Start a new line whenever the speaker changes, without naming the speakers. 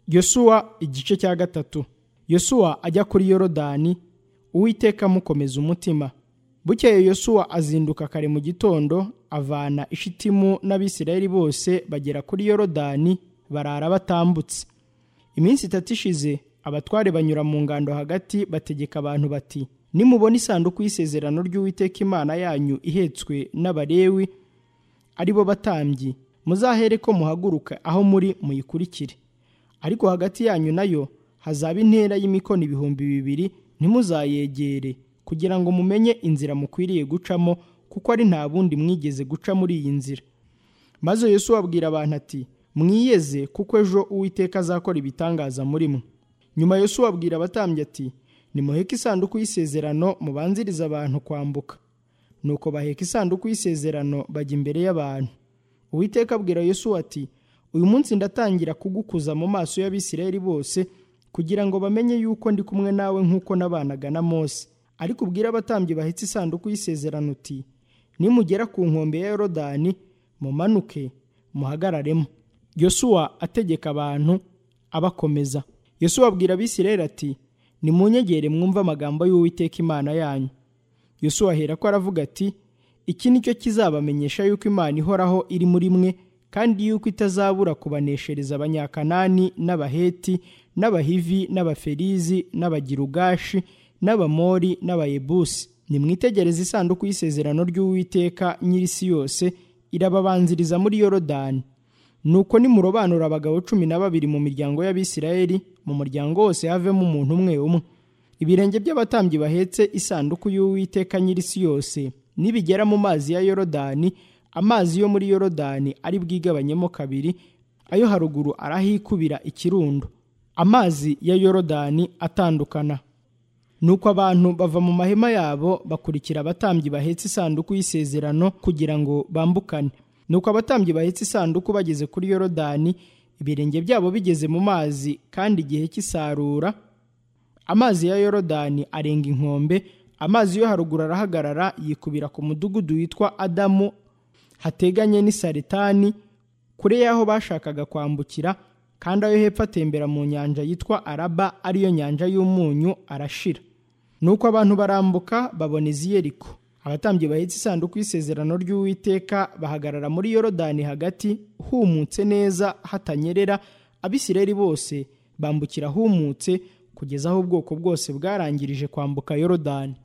yosuwa igice cya gatatu yosuwa ajya kuri yorodani uwiteka amukomeza umutima bukeye yosuwa azinduka kare mu gitondo avana ishitimu n'abisirayeli bose bagera kuri yorodani barara batambutse iminsi itatu ishize abatware banyura mu ngando hagati bategeka abantu bati nimubona isanduku y'isezerano ry'uwiteka imana yanyu ihetswe n'abarewi ari bo batambyi muzahere ko muhaguruka aho muri muyikurikire ariko hagati yanyu nayo hazaba intera y'imikono ibihumbi bibiri ntimuzayegere kugira ngo mumenye inzira mukwiriye gucamo kuko ari nta bundi mwigeze guca muri iyi nzira maze Yesu abwira abantu ati mwiyeze kuko ejo uwiteka azakora ibitangaza muri mwe nyuma Yesu abwira abatambyi ati nimuheke isanduku y'isezerano mubanzirize abantu kwambuka nuko baheka isanduku y'isezerano bajya imbere y'abantu uwiteka abwira Yesu ati uyu munsi ndatangira kugukuza mu maso y'abisirayeli bose kugira ngo bamenye yuko ndi kumwe nawe nk'uko n'abanaga na mose ariko ubwire abatambyi bahetse isanduku y'isezerano uti nimugera ku nkombe ya yorodani mumanuke muhagararemo yosuwa ategeka abantu abakomeza yosuwa abwira abisirayeli ati nimunyegere mwumve amagambo y'uwiteka imana yanyu yosuwa ahera ko aravuga ati iki ni cyo kizabamenyesha yuko imana ihoraho iri muri mwe kandi yuko itazabura kubaneshereza abanyakanani n'abaheti n'abahivi n'abaferizi n'abagirugashi n'abamori n'abayebusi nimwitegereze isanduku y'isezerano ry'uwiteka nyir'isi yose irababanziriza muri yorodani nuko nimurobanura abagabo cumi na babiri mu miryango y'abisirayeli mu muryango wose havemo umuntu umwe umwe ibirenge by'abatambyi bahetse isanduku y'uwiteka nyir'isi yose nibigera mu mazi ya yorodani amazi yo muri yorodani ari bwigabanyemo kabiri ayo haruguru arahikubira ikirundo amazi ya yorodani atandukana nuko abantu bava mu mahema yabo bakurikira abatambyi bahetse isanduku y'isezerano kugira ngo bambukane nuko abatambyi bahetse isanduku bageze kuri yorodani ibirenge byabo bigeze mu mazi kandi igihe cy'isarura amazi ya yorodani arenga inkombe amazi yo haruguru arahagarara yikubira ku mudugudu witwa adamu hateganye n'i saretani kure y'aho bashakaga kwambukira kandi ayo hepfo atembera mu nyanja yitwa araba ariyo nyanja y'umunyu arashira nuko abantu barambuka babona iziyeriko abatambyi bahetse isanduku y'isezerano ry'uwiteka bahagarara muri yorodani hagati humutse neza hatanyerera abisirayeli bose bambukira humutse kugeza aho ubwoko bwose bwarangirije kwambuka yorodani